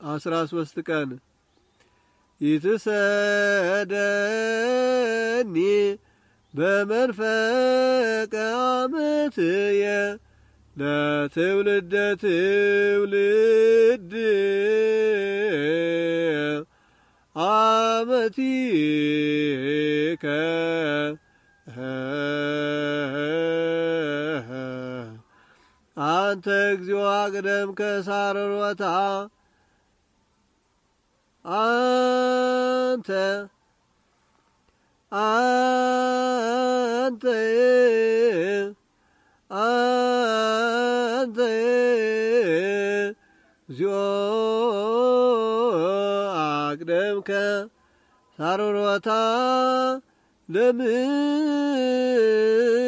አስራ ሶስት ቀን ይትሰደኒ በመንፈቀ ዓመትየ ለትውልደ ትውልድ አመቲከ አንተ እግዚኦ አቅደም ከሳረሮታ አንተ አንተ አንተ እግዚኦ አቅደምከ ሳሮሮታ ለምን